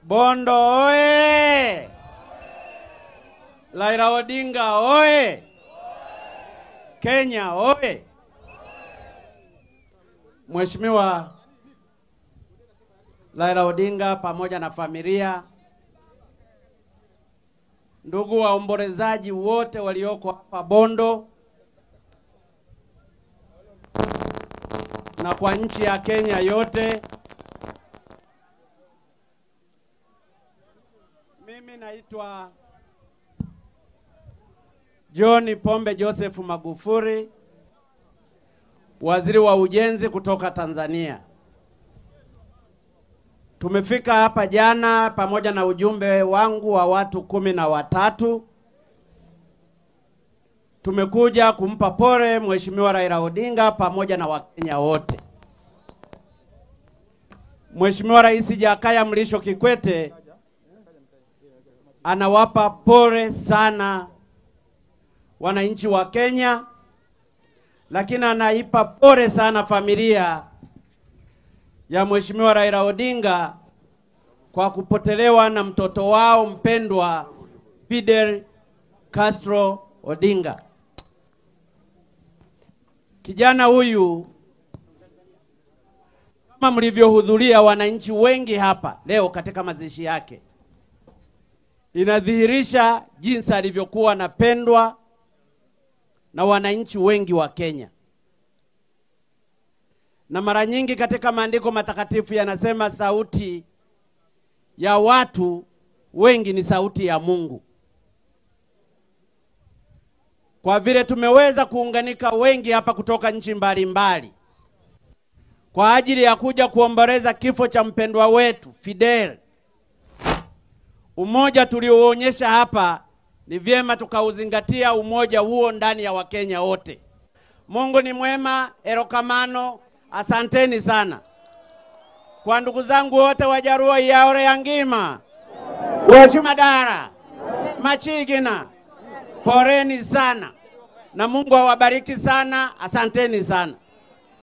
Bondo oye! Raila Odinga oye! Kenya oye! Mheshimiwa Raila Odinga pamoja na familia, ndugu waombolezaji wote walioko hapa Bondo na kwa nchi ya Kenya yote, mimi naitwa John Pombe Joseph Magufuli, waziri wa ujenzi kutoka Tanzania. Tumefika hapa jana pamoja na ujumbe wangu wa watu kumi na watatu. Tumekuja kumpa pole Mheshimiwa Raila Odinga pamoja na Wakenya wote. Mheshimiwa Rais Jakaya Mlisho Kikwete anawapa pole sana wananchi wa Kenya, lakini anaipa pole sana familia ya Mheshimiwa Raila Odinga kwa kupotelewa na mtoto wao mpendwa Fidel Castro Odinga. Kijana huyu kama mlivyohudhuria wananchi wengi hapa leo katika mazishi yake, inadhihirisha jinsi alivyokuwa anapendwa na wananchi wengi wa Kenya. Na mara nyingi katika maandiko matakatifu yanasema sauti ya watu wengi ni sauti ya Mungu. Kwa vile tumeweza kuunganika wengi hapa kutoka nchi mbalimbali kwa ajili ya kuja kuomboleza kifo cha mpendwa wetu Fidel, umoja tulioonyesha hapa ni vyema tukauzingatia umoja huo ndani ya Wakenya wote. Mungu ni mwema, erokamano. Asanteni sana kwa ndugu zangu wote Wajaruo yaore ya ngima wechimadara machigina, poreni sana na Mungu awabariki sana. Asanteni sana.